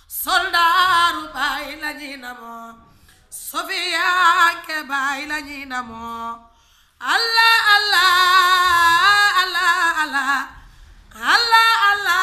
soldaaru baay lañuy namoo sofiya ke baay lañuy namoo allah allah allah allah allah allah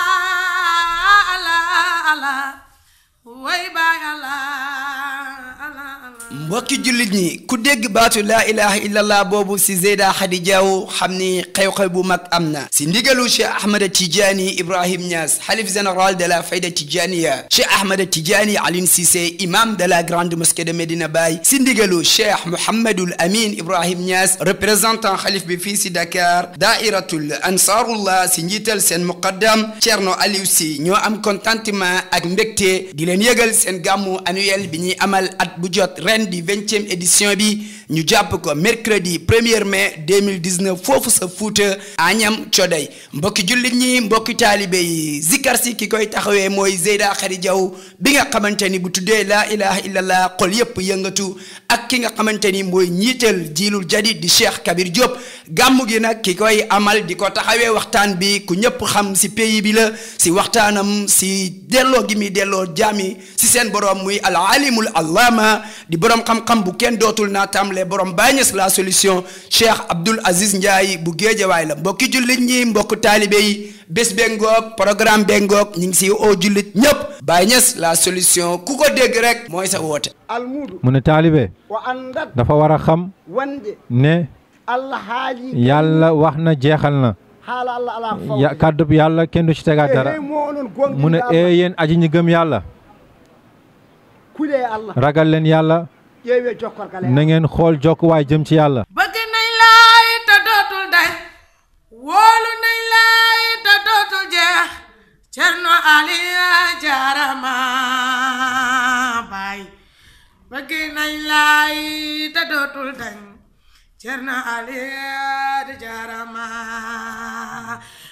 allah allah way baay allah allah allah mbokki jullit ñi ku dégg baatu laa ilaha illallah boobu si Zeyda Khady Diaw xam ni xew-xew bu mag am na si ndigalu Cheikh Ahmada Tidiane Ibrahim Niass xalif général de la fayda Tidjaniya Cheikh Ahmada Tidiane Aline Cissé imam de la grande mosquée de Medina Baye si ndigalu Cheikh Mouhamadul Amin Ibrahim Niass représentant xalif bi fii si Dakar daairatul ansarullah si njiital seen muqaddam Thierno Aliou Sy ñoo am contentement ak mbégte di leen yëgal seen gàmmu annuel bi ñuy amal at bu jot ren di vingtième édition bi ñu jàpp ko mercredi 1er mai 2019 foofu sa Fuuta Agnam Coday mbokki jullit ñi mbokki taalibe yi zikar si ki koy taxawee mooy Zeyda Khady Diaw bi nga xamante ni bu tuddee laa ilaha illallah xol yépp yëngatu ak ki nga xamante ni mooy ñiital jiilul jadid di Cheikh Kabir Diop gàmmu gi nag ki koy amal di ko taxawee waxtaan bi ku ñëpp xam si pays bi la si waxtaanam si delloo gi muy delloo jaami si seen borom muy al alimul allama di borom xam-xam bu kenn dootul naa tamle borom Baye Niass la solution Cheikh Abdoul Aziz Ndiaye bu géejawaay la mbokki jullit ñi mbokk taalibe yi bés bengoog programme bengoog ñu ngi si oo jullit ñëpp Baye Niass la solution ku ko dégg rek mooy sa woote almuudu mu ne taalibe o andat dafa war a xam wonde ne allah haali yàlla wax na jeexal na haala allah ala faw ya kàddub yàlla kenn du ci tegaat dara mo onon gonɗi mu ne ee yéen aji ñi gëm yàlla kuule e allah ragal leen yàlla ƴeewe jokkorkale na ngeen xool jokkuwaay jëm ci yàlla bëgg nañ laay te dootul day wóolu nañ laay te dootul jeex cerno aliya jaarama baay bëgg nañ laay te dootul dañ cerno aliya jaarama